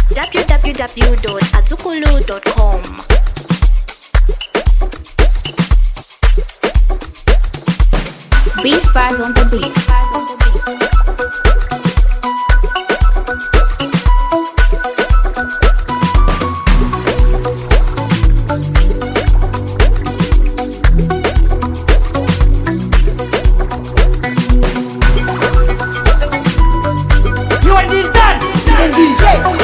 www.azukulu.com. Beat Spies on the beat. You are the done. The DJ.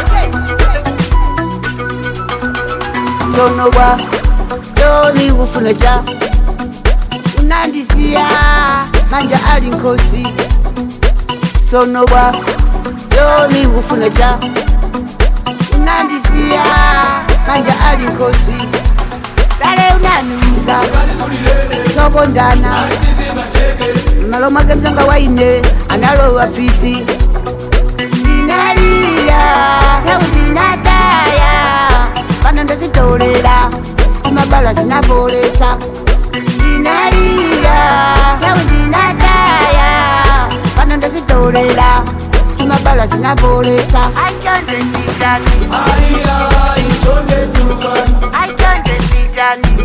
sonowa doni kufunecha unandisiya manja ali nkosi sonowa doni kufunecha unandisiya manja ali nkosi dale unanuza sokondana malo mwake mzanga waine analowa pisi ndinalira tau ndinataya pano ndazitolera imabala zinabolesa ndinalira tau ndinataya pano ndazitolera imabala zinabolesa aitonde nditani aitonde nditani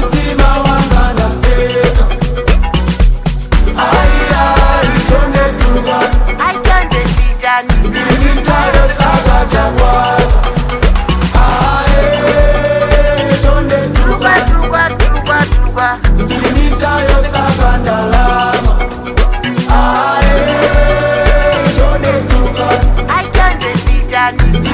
aitonde nditani tuka tuka tuka tuka aitonde nditani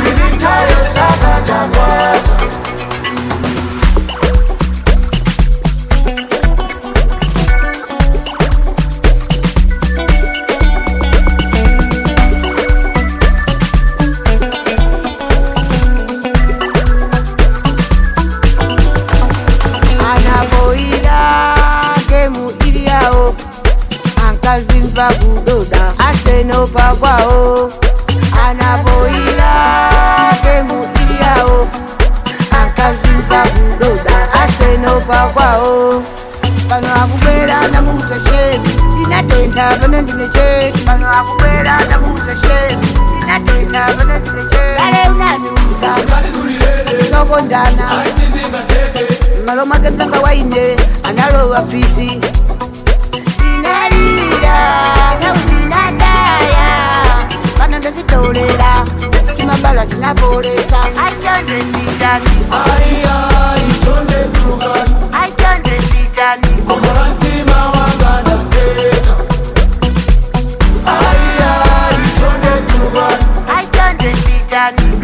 anaboira gemu iliyawo ankazimva kudoda asenopa kwawo anaboira gemu iliyawo ankazimva kudoda asenopa kwawo pano akubwera namuza sheni ndinatenda pano ndine cheki pano akubwera namuza sheni ndinatenda pano ndine cheki dale unanuza sokondana malo mwake mzanga waine analowa pisi ndinalira tau ndinataya pano ndazitolera chimabala chinabolesa aitonde nditani aitonde nditani aitonde nditani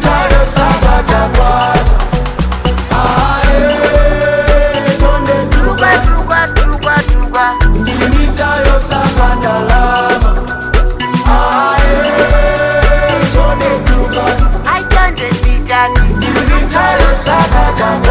tuka tuka tuka tuka aitonde nditani